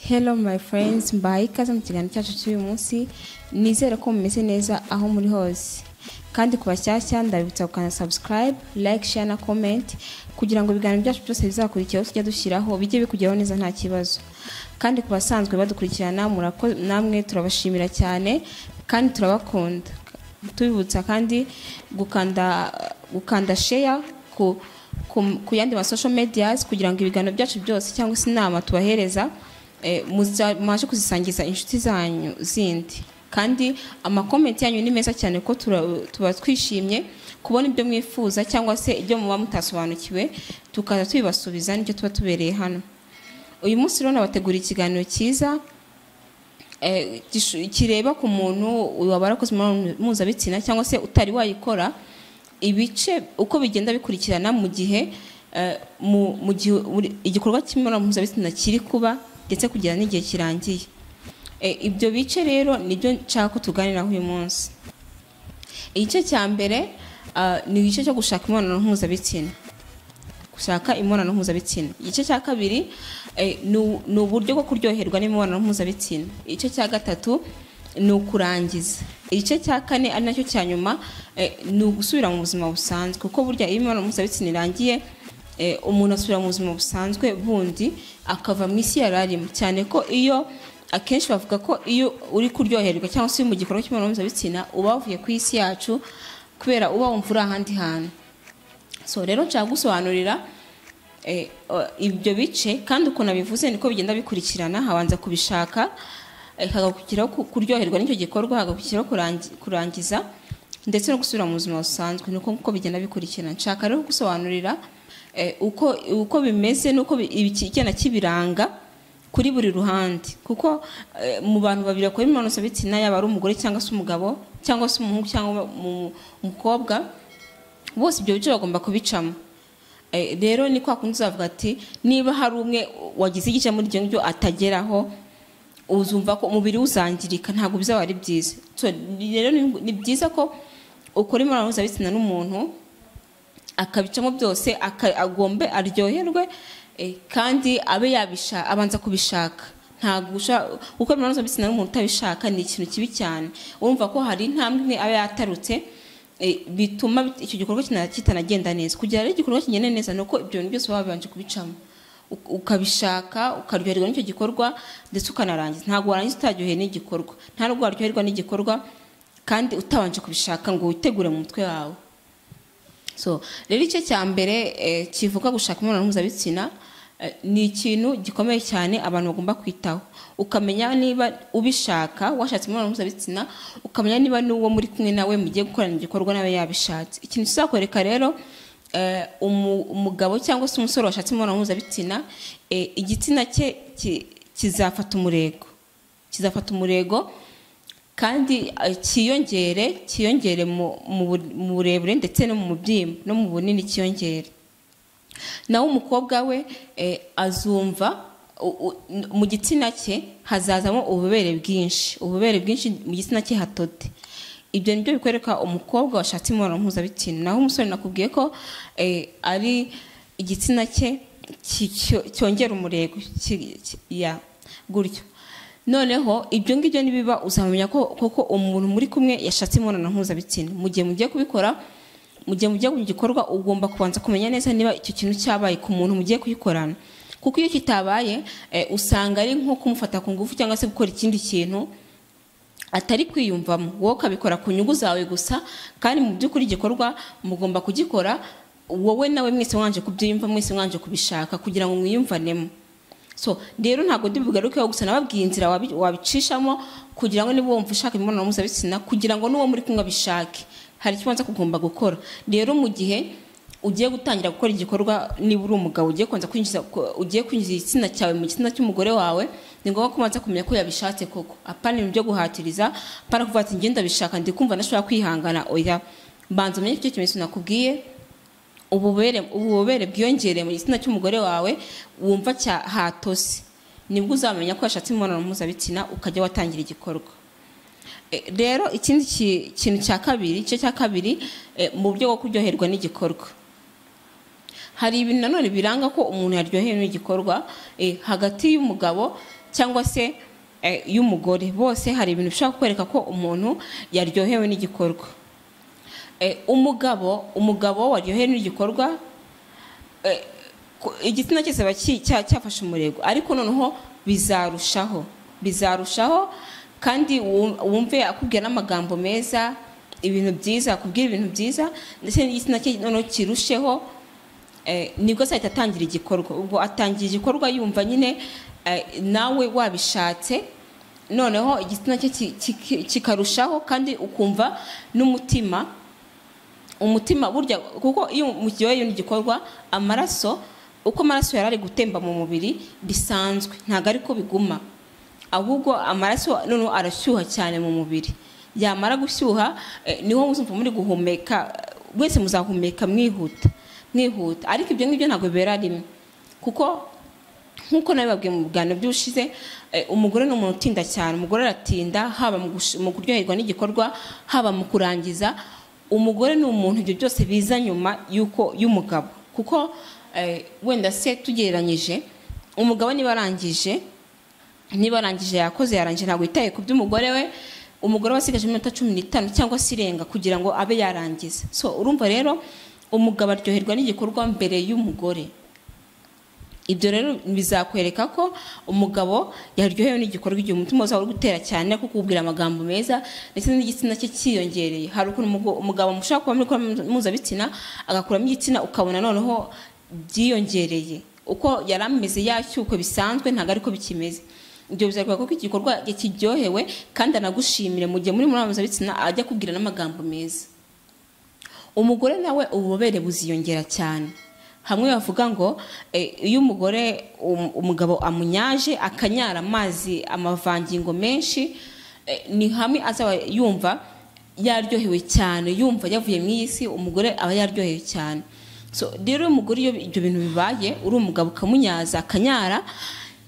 Hello my friends, mbaye ikaze mu kiganiro cyacu cy'uyu munsi nizere ko mumeze neza aho muri hose kandi ku bashyashya ndabibutsa gukanda subscribe, like, share na comment kugira ngo ibiganiro byacu byose bizakurikiyeho tujya dushyiraho bijye bikugeraho neza nta kibazo kandi ku basanzwe badukurikirana murako- namwe turabashimira cyane kandi turabakunda tubibutsa kandi gukanda gukanda share ku ku- ku yandi ma social medias kugira ngo ibiganiro byacu byose cyangwa se inama tubahereza eh, muza- mwaje kuzisangiza inshuti zanyu zindi kandi amakomenti yanyu ni meza cyane ko tura- tuba twishimye kubona ibyo mwifuza cyangwa se ibyo muba mutasobanukiwe tukaza tubibasubiza n'ibyo tuba tubereye hano uyu munsi rero nabateguriye ikiganiro cyiza eh, gishu- kireba ku muntu waba warakoze imibonano mpuzabitsina cyangwa se utari wayikora ibice uko bigenda bikurikirana mu gihe eh, mu- mu gihe uri- igikorwa cy'imibonano mpuzabitsina kiri kuba ndetse kugera n'igihe kirangiye Eh, ibyo bice rero nibyo nshaka ko tuganiraho uyu munsi igice cya mbere ah, ni igice cyo gushaka imibonano mpuzabitsina gushaka imibonano mpuzabitsina igice cya kabiri eh, ni u- ni uburyo bwo kuryoherwa n'imibonano mpuzabitsina igice cya gatatu ni ukurangiza igice cya kane ari nacyo cya nyuma eh, ni ugusubira mu buzima busanzwe kuko burya iyo imibonano mpuzabitsina irangiye eh, umuntu asubira mu buzima busanzwe bundi akava mu isi yari arimo cyane ko iyo akenshi bavuga ko iyo uri kuryoherwa cyangwa se uri mu gikorwa cy'imibonano mpuzabitsina uba wavuye ku isi yacu kubera uba wumva uri ahandi hantu so rero nshaka gusobanurira eh, o- ibyo bice kandi ukuntu abivuze niko bigenda bikurikirana habanza kubishaka eh, hagakurikiraho ku- kuryoherwa n'icyo gikorwa hagakurikiraho kurangi- kurangiza ndetse no gusubira mu buzima busanzwe nuko uko bigenda bikurikirana nshaka rero gusobanurira eh, uko uko bimeze nuko bi- ibi- igenda kibiranga kuri buri ruhande kuko eh, mu bantu babiri bakora imibonano mpuzabitsina yaba ari umugore cyangwa se umugabo cyangwa se umuhungu cyangwa umu- umukobwa bose ibyo bice bagomba kubicamo Eh, rero ni kwa kundi uzavuga ati niba hari umwe wagize igice muri ibyo ngibyo atageraho uzumva ko umubiri uzangirika ntabwo bizaba ari byiza So, rero ni- ni byiza ko ukora imibonano mpuzabitsina n'umuntu akabicamo byose aka- agombe aryoherwe eh, kandi abe yabisha abanza kubishaka ntabwo usha- gukora imibonano mpuzabitsina n'umuntu utabishaka ni ikintu kibi cyane urumva ko hari intambwe imwe aba yatarutse eh, bituma bit- icyo gikorwa kina- kitanagenda neza kugira rero igikorwa kigende neza ni uko ibyo bintu byose waba wabanje kubicamo Uk- ukabishaka ukaryoherwa n'icyo gikorwa ndetse ukanarangiza ntabwo warangiza utaryoheye n'igikorwa nta nubwo waryoherwa n'igikorwa kandi utabanje kubishaka ngo witegure mu mutwe wawe so rero igice cya mbere eh, kivuga gushaka imibonano mpuzabitsina eh, ni ikintu gikomeye cyane abantu bagomba kwitaho ukamenya niba ubishaka washatse imibonano mpuzabitsina ukamenya niba n'uwo muri kumwe nawe mugiye gukorana igikorwa nawe yabishatse ikintu kizakwereka rero eh, umu- umugabo cyangwa se umusore washatse imibonano mpuzabitsina eh, igitsina cye ki- kizafata umurego kizafata umurego kandi eh, cyiyongere cyiyongere mu- mu bu- mu burebure ndetse no mu byimba no mu bunini cyiyongere nawe umukobwa we eh, azumva u- u- mu gitsina cye hazazamo ububobere bwinshi ububobere bwinshi mu gitsina cye hatode ibyo nibyo bikwereka umukobwa washatse imibonano mpuzabitsina naho umusore nakubwiye ko eh, ari igitsina cye ki- cyo- cyongera umurego ki- ki- ya gutyo noneho ibyo ngibyo nibiba uzamenya ko koko umuntu muri kumwe yashatse imibonano mpuzabitsina mu gihe mugiye kubikora mu gihe mugiye mu gikorwa ugomba kubanza kumenya neza niba icyo kintu cyabaye ku muntu mugiye kuyikorana kuko iyo kitabaye eh, usanga ari nko kumufata ku ngufu cyangwa se gukora ikindi kintu atari kwiyumvamo wowe ukabikora ku nyungu zawe gusa kandi mu by'ukuri igikorwa mugomba kugikora wowe nawe mwese mwanje kubyiyumva mwese mwanje kubishaka kugira ngo mwiyumvanemo so rero ntabwo ndibugarukeho gusa nababwiye inzira wabi- wabicishamo kugira ngo niba wumva ushaka imibonano mpuzabitsina kugira ngo n'uwo muri kumwe abishake hari icyo ubanza kugomba gukora rero mu gihe ugiye gutangira gukora igikorwa niba uri umugabo ugiye kubanza kwinjiza ku- ugiye kwinjiza igitsina cyawe mu gitsina cy'umugore wawe ni ngombwa ko ubanza kumenya ko yabishatse koko apana ibintu byo guhatiriza apana kuvuga ati ngenda bishaka ndi kumva ntashobora kwihangana oya mbanza umenye icyo kimenyetso nakubwiye ububobere ububobere bwiyongereye mu gitsina cy'umugore wawe wumva cya hatose nibwo uzamenya ko yashatse imibonano mpuzabitsina ukajya watangira igikorwa Eh, rero ikindi ki- kintu cya kabiri igice cya kabiri eh, mu buryo bwo kuryoherwa n'igikorwa hari ibintu nanone biranga ko umuntu yaryohewe n'igikorwa eh, hagati y'umugabo cyangwa se eh, y'umugore bose hari ibintu bishobora kukwereka ko umuntu yaryohewe n'igikorwa Eh, umugabo umugabo waryohewe n'igikorwa eh, ku- igitsina cyose aba ki- cya- cyafashe umurego ariko noneho bizarushaho bizarushaho kandi wum- wumve akubwira n'amagambo meza ibintu byiza akubwira ibintu byiza ndetse n'igitsina cye noneho kirusheho eh, nibwo azahita atangira igikorwa ubwo atangiye igikorwa yumva nyine eh, nawe wabishatse noneho igitsina cye ki- ki- kikarushaho kandi ukumva n'umutima umutima burya kuko iyo muryohewe n'igikorwa amaraso uko amaraso yari ari gutemba mu mubiri bisanzwe ntabwo ariko biguma ahubwo amaraso noneho arashyuha cyane mu mubiri yamara gushyuha eh, niho muzumva muri guhumeka wese muzahumeka mwihuta mwihuta ariko ibyo ngibyo ntabwo bibera rimwe kuko nk'uko nabibabwiye mu biganiro by'ushize eh, umugore ni umuntu utinda cyane umugore aratinda haba mu gush- mu kuryoherwa n'igikorwa haba mu kurangiza umugore ni umuntu ibyo byose biza nyuma y'uko y'umugabo kuko eh, wenda se tugereranyije umugabo niba arangije niba arangije yakoze yarangije ntabwo yitaye ku by'umugore we umugore we asigaje iminota cumi n'itanu cyangwa se irenga kugira ngo abe yarangiza so urumva rero umugabo aryoherwa n'igikorwa mbere y'umugore ibyo rero bizakwereka ko umugabo yaryohewe n'igikorwa igihe umutima uzawe uri gutera cyane kuko ubwira amagambo meza ndetse n'igitsina cye cyiyongereye hari ukuntu umugo- umugabo mushobora kuba muri kumibonano mpuzabitsina agakuramo igitsina ukabona noneho byiyongereye uko yari ameze yashyukwe bisanzwe ntabwo ariko bikimeze ibyo bizakwereka ko igikorwa kiryohewe kandi anagushimire mu gihe muri muri mpuzabitsina ajya akubwira n'amagambo meza umugore nawe ububobere buziyongera cyane hamwe bavuga ngo eh, iyo umugore um- umugabo amunyaje akanyara amazi amavangingo menshi eh, ni hamwe azaba yumva yaryohewe cyane yumva yavuye mu iyi si umugore aba yaryohewe cyane so rero iyo umugore iyo ibyo bintu bibaye uri umugabo ukamunyaza akanyara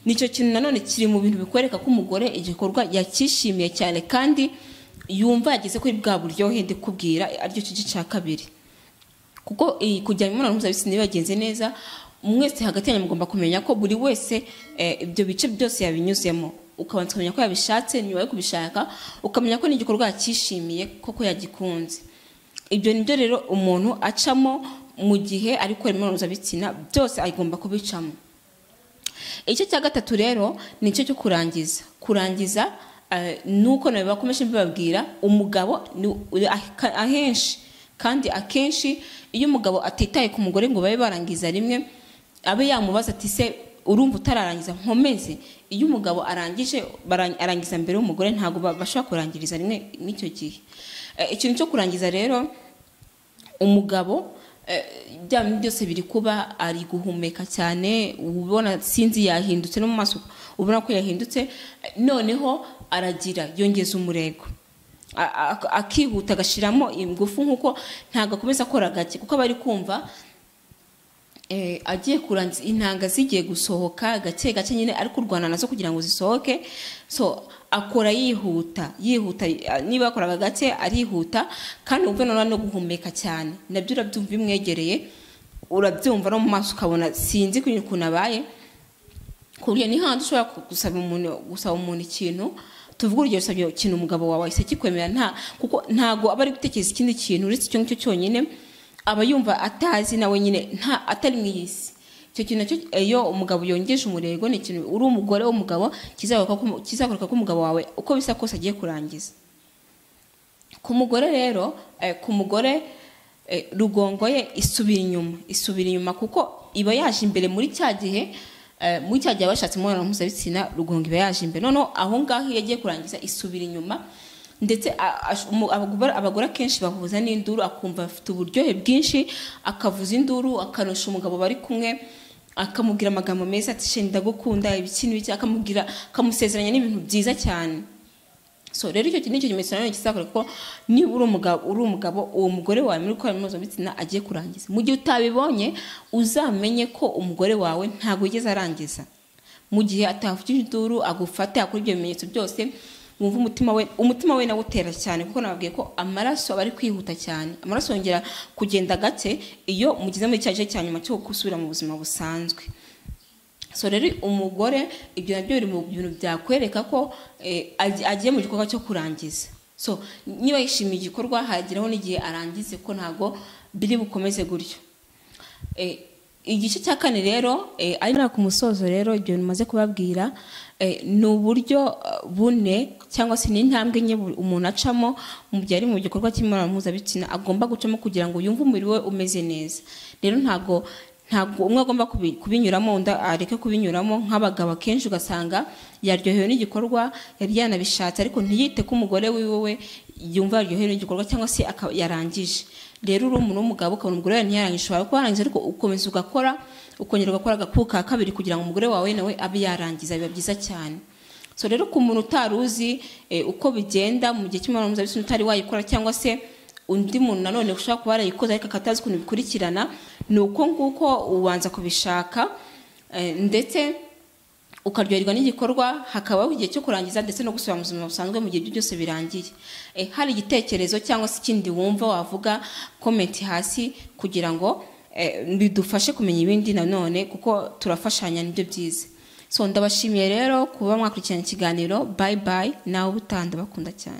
nicyo kintu nanone kiri mu bintu bikwereka ko umugore igikorwa yakishimiye cyane kandi yumva yageze kuri bwa buryohe ndikubwira aricyo kice cya kabiri kuko iyi kujya mu mibonano mpuzabitsina iyo yagenze neza mwese hagati yanyu mugomba kumenya ko buri wese eh, ibyo bice byose yabinyuzemo ukabanza ukamenya ko yabishatse nyuma yo kubishaka ukamenya ko n'igikorwa yakishimiye koko yagikunze ibyo ni byo rero umuntu acamo mu gihe ari gukora imibonano mpuzabitsina byose agomba kubicamo igice cya gatatu rero ni igice cyo kurangiza kurangiza eh, nuko nawe bakomeje mbibabwira umugabo ni- aka- ahenshi kandi akenshi iyo umugabo atitaye ku mugore ngo babe barangiza rimwe abe yamubaza ati se urumva utararangiza nkomeze iyo umugabo arangije bara- arangiza mbere y'umugore ntabwo ba- bashobora kurangiriza rimwe n'icyo gihe Eh, ikintu cyo kurangiza rero umugabo eh, bya bintu byose biri kuba ari guhumeka cyane ubona sinzi yahindutse no mu maso ubona ko yahindutse eh, noneho aragira yongeza umurego A- a- akihuta agashyiramo ingufu nk'uko ntabwo akomeza akora gake kuko aba ari kumva eh, agiye kurangiza intanga zigiye gusohoka gake gake nyine ari kurwana nazo kugira ngo zisohoke so akora yihuta yihuta eh, niba yakoraga gake arihuta kandi wumve nanone no guhumeka cyane nabyo urabyumva bimwegereye urabyumva no mu maso ukabona sinzi ukuntu abaye ku buryo ni handi ushobora ku- gusaba umuntu gusaba umuntu ikintu tuvuge urugero usabye ikintu umugabo wawe ahise kikwemera nta kuko ntago aba ari gutekereza ikindi kintu uretse icyo ngicyo cyonyine aba yumva atazi nawe nyine nta atari mu iyi si icyo kintu nacyo iyo umugabo yongeje umurego ni ikintu uri umugore w'umugabo kizakwereka ko umu- kizakwereka ko umugabo wawe uko bisa kose agiye kurangiza ku mugore rero eh, ku mugore eh, rugongo ye isubira inyuma isubira inyuma kuko iba yaje imbere muri cya gihe eh, muri cya gihe abashatse imibonano mpuzabitsina rugongo iba yaje imbere noneho aho ngaho iyo agiye kurangiza isubira inyuma ndetse a- ash- umu- abagore abagore akenshi bahuza n'induru akumva afite uburyohe bwinshi akavuza induru akanosha umugabo bari kumwe akamubwira amagambo meza ati "Shenge, ndagukunda ibiki n'ibiki akamubwira akamusezeranya n'ibintu byiza cyane so rero icyo nicyo kimenyetso nanone kizakora ko niba uri umugabo uri umugabo uwo mugore wawe muri gukora imibonano mpuzabitsina agiye kurangiza mu gihe utabibonye uzamenye ko umugore wawe ntabwo yigeze arangiza mu gihe atavugije induru agufate akora ibyo bimenyetso byose wumva umutima we umutima we nawe utera cyane kuko nababwiye ko amaraso aba ari kwihuta cyane amaraso yongera kugenda gake iyo mugeze muri cya gice cya nyuma cyo gusubira mu buzima busanzwe so rero umugore ibyo nabyo biri mu bintu byakwereka ko eh, agi- agiye mu gikorwa cyo kurangiza so niba yishimiye igikorwa hageraho n'igihe arangize ko ntabwo biri bukomeze gutyo Eh, igice cya kane rero eh, ari nta ku musozo rero ibyo bintu maze kubabwira eh, ni uburyo eh, bune cyangwa se ni intambwe nke bu- umuntu acamo mu gihe ari mu gikorwa cy'imibonano mpuzabitsina agomba gucamo kugira ngo yumve umubiri we umeze neza rero ntabwo ntabwo umwe agomba kubi- kubinyuramo undi areke kubinyuramo nk'abagabo akenshi ugasanga yaryohewe n'igikorwa yari yanabishatse ariko ntiyite ko umugore wiwe we yumva yaryohewe n'igikorwa cyangwa se akaba yarangije rero uri umuntu w'umugabo ukabona umugore wawe ntiyarangije ushobora kuba warangije ariko ukomeza ugakora ukongera ugakora agakubu ka kabiri kugira ngo umugore wawe nawe abe yarangiza biba byiza cyane so rero ku muntu utari uzi eh, uko bigenda mu gihe cy'imibonano mpuzabitsina utari wayikora cyangwa se undi muntu nanone ushobora kuba yarayikoze ariko akatazi ukuntu bikurikirana ni uko nguko ubanza kubishaka eh, ndetse ukaryoherwa n'igikorwa hakabaho igihe cyo kurangiza ndetse no gusubira mu buzima busanzwe mu gihe ibyo byose birangiye Eh, hari igitekerezo cyangwa se ikindi wumva wavuga komenti hasi kugira ngo eh, bidufashe kumenya ibindi nanone kuko turafashanya nibyo byiza so ndabashimiye rero kuba mwakurikirana ikiganiro bayi bayi nawe utanda bakunda cyane